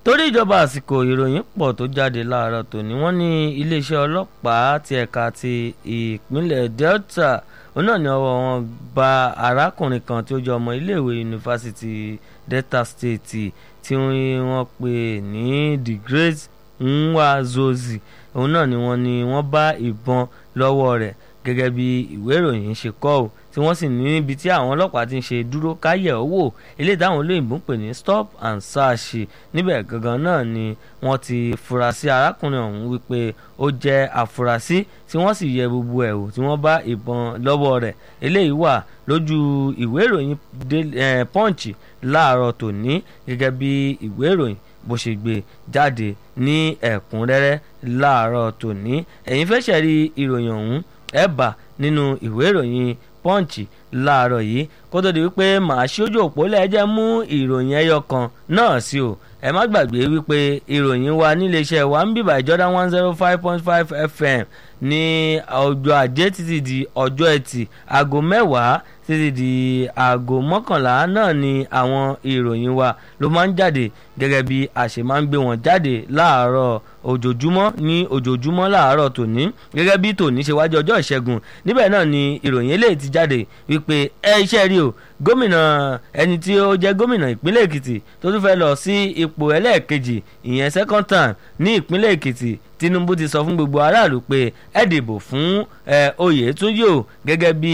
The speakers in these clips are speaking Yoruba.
torí ìjọba àsìkò ìròyìn pọ̀ tó jáde láàárọ̀ tòní wọ́n ní iléeṣẹ́ ọlọ́pàá ti ẹ̀ka ti ìpínlẹ̀ Delta òun náà ni ọwọ́ wọn bá arákùnrin kan tí ó jẹ́ ọmọ iléèwé yunifásitì Delta State tí wọ́n pè ní the great Nwazozi òun náà ni wọ́n ní wọ́n bá ìbọn lọ́wọ́ rẹ̀ gẹ́gẹ́ bí ìwé ìròyìn ṣe kọ ọ́ tí wọ́n sì ní níbi tí àwọn ọlọ́pàá ti ń ṣe dúró káyẹ̀ owó eléyìí táwọn olóyìnbó ń pè ní stop and search níbẹ̀ gangan náà ni wọ́n ti fura sí arákùnrin ọ̀hún wípé ó jẹ́ àfúrásì tí wọ́n sì yẹ gbogbo ẹ̀ wò tí wọ́n bá ìbọn lọ́wọ́ rẹ̀ eléyìí wà lójú ìwé ìròyìn punch láàárọ̀ tòní gẹ́gẹ́ bí ìwé ìròyìn bó ṣe gbé jáde ní ẹ̀kúnrẹ́rẹ́ láàárọ̀ tòní ẹ̀yin fẹ́ ṣẹ̀rí ìròyìn ọ̀hún ẹ bá nínú ìwé ìròyìn punch láàárọ̀ yìí kó tó di wípé màá ṣojú òpó lẹ́jẹ̀ mú ìròyìn ẹyọ kan náà sí o ẹ má gbàgbé wípé ìròyìn wa níléeṣẹ́ wa ń bíbà ìjọdá one zero five point five fm ní ọjọ́ ajé títí di ọjọ́ ẹtì aago mẹ́wàá títí di aago mọ́kànlá náà ni àwọn ìròyìn wa ló máa ń jáde gẹ́gẹ́ bí a ṣe máa ń gbé wọn jáde láàárọ̀ ojoojúmọ́ ní ojoojúmọ́ láàárọ̀ tòní gẹ́gẹ́ bí tòní ṣe wájú ọjọ́ ìṣẹ́gun níbẹ̀ náà ni ìròyìn eléyìí ti jáde wípé ẹ iṣẹ́ rí o gómìnà ẹni tí ó jẹ́ gómìnà ìpínlẹ̀ èkìtì tó tún fẹ́ lọ sí ipò ẹlẹ́ẹ̀kejì ìyẹn second term ní ìpínlẹ̀ èkìtì tinubu ti sọ fún gbogbo aráàlú pé ẹ dìbò fún oyètúnjì o gẹ́gẹ́ bí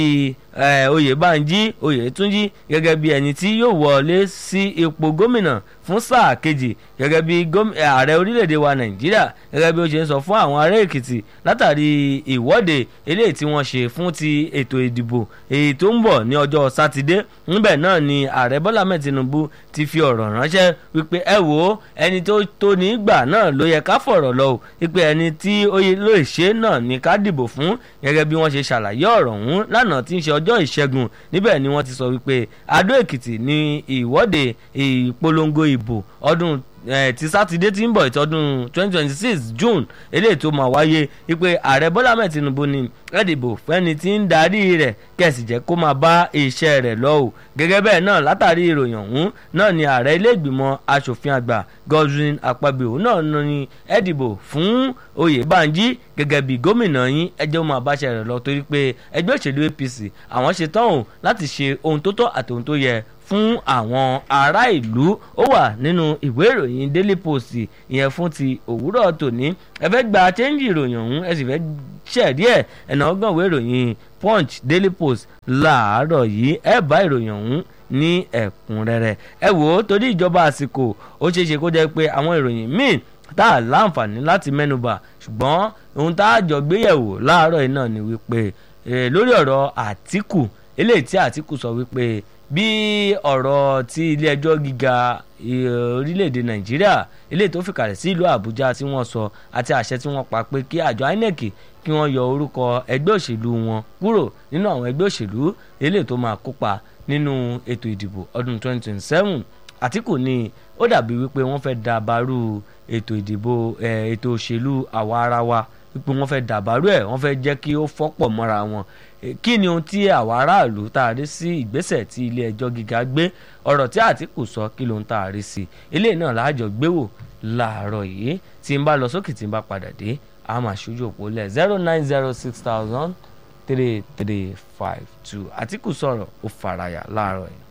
oyèbánjí oyètúnjì gẹ́gẹ́ bí ẹni tí yóò wọlé sí ipò gómìnà fún sáà kejì gẹ́gẹ́ bí ààrẹ orílẹ̀-èdè wa nàìjíríà gẹ́gẹ́ bí ó ṣe ń sọ fún àwọn ará èkìtì látàrí ìwọ́de eléyìí tí wọ́n ṣe fún ti ètò ìdìbò èyí tó ń bọ̀ ní ọjọ́ sátidé níbẹ̀ náà ni ààrẹ bọ́lá mẹ́ẹ̀ tinubu ti fi ọ̀rọ̀ ránṣẹ́ wípé ẹ wò ó ẹni tó tó ní gbà náà ló yẹ ká fọ̀rọ̀ lọ o wípé ẹni tí ó lè ṣe náà ní ká dìbò fún gẹ́gẹ́ bí wọ́n ṣe ṣàlàyé ọ̀rọ̀ ọ̀hún lánàá tí ń ṣe ọjọ́ ìṣẹ́gun níbẹ̀ ni wọ́n ti sọ wípé adó èkìtì ní ìwọ́de ìpolongo ìbò ọdún ti sátidé tí ń bọ̀ ìtọ́dún twenty twenty six june eléyìí tó máa wáyé wípé ààrẹ bọ́lá mẹ́ẹ̀ tinubu ni ẹ dìbò fẹ́ni tí ń darí rẹ̀ kẹ̀sì jẹ́ kó máa bá iṣẹ́ rẹ̀ lọ o gẹ́gẹ́ bẹ́ẹ̀ náà látàrí ìròyìn ọ̀hún náà ni ààrẹ ilé ìgbìmọ̀ asòfin àgbà godwin akpabio náà ní ẹ dìbò fún oyèbánjí gẹ́gẹ́ bí gómìnà yín ẹjẹ́ ó máa báṣẹ́ rẹ̀ lọ torí pé ẹgbẹ́ òṣèlú apc àwọn ṣetán o láti ṣe ohun tó tọ́ àti ohun tó yẹ fún àwọn ará ìlú ó wà nínú ìwé ìròyìn daily post ìyẹn fún ti òwúrọ̀ tòní ẹ fẹ́ gba chẹ́ńjì ìròyìn ọ̀hún ẹ sì fẹ́ ṣẹ̀rí ẹ̀ ẹ̀nà ọgbọ̀n ìwé ìròyìn punch daily post láàárọ̀ yìí ẹ bá ìròyìn ọ̀hún ní ẹ̀kúnrẹ́rẹ́ ẹ wò ó torí ìjọba àsìkò ó ṣeé ṣe kó jẹ́ pé àwọn ìròyìn míì tá a láǹfààní láti mẹ́nubà ṣùgbọ́n ohun tá a jọ gbéyẹ̀wò láàárọ̀ yìí náà ni wípé lórí ọ̀rọ̀ àtìkù eléyìí tí àtìkù sọ wípé bí ọ̀rọ̀ tí ilé ẹjọ́ gíga orílẹ̀-èdè nàìjíríà eléyìí tó fìkàlẹ̀ sí ìlú àbújá tí wọ́n sọ àti àṣẹ tí wọ́n pa pé kí àjọ inec kí wọ́n yọ orúkọ ẹgbẹ́ òṣèlú wọn kúrò nínú àwọn ẹgbẹ́ òṣèlú eléyìí tó máa kópa nínú ètò ìdìbò ọdún 2027 àtìkù ni ó dàbí wípé wọ́n fẹ́ dàbàrú ètò ìdìbò ètò òṣèlú àwa ara wa wípé wọ́n fẹ́ dàbàrú ẹ̀ wọ́n fẹ́ jẹ́ kí ó fọ́pọ̀ mọ́ra wọn kí ni ohun tí àwa aráàlú tá a rí sí ìgbésẹ̀ tí ilé ẹjọ́ gíga gbé ọ̀rọ̀ tí àtìkù sọ kí ló ń tá a rí sí eléyìí náà láàjọ gbéwò láàárọ̀ yìí tí n bá lọ sókè tí n bá padà dé a máa ṣojú òpó lẹ̀ zero nine zero six thousand three three five two àtìkù sọ̀rọ̀ ó faraya láàárọ̀ yìí.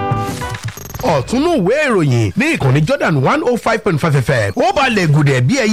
ọ̀túnú ìwé ìròyìn ní ìkànnì Jordan one oh five point five fm ó balẹ̀ gùdẹ̀ bí ẹyẹ.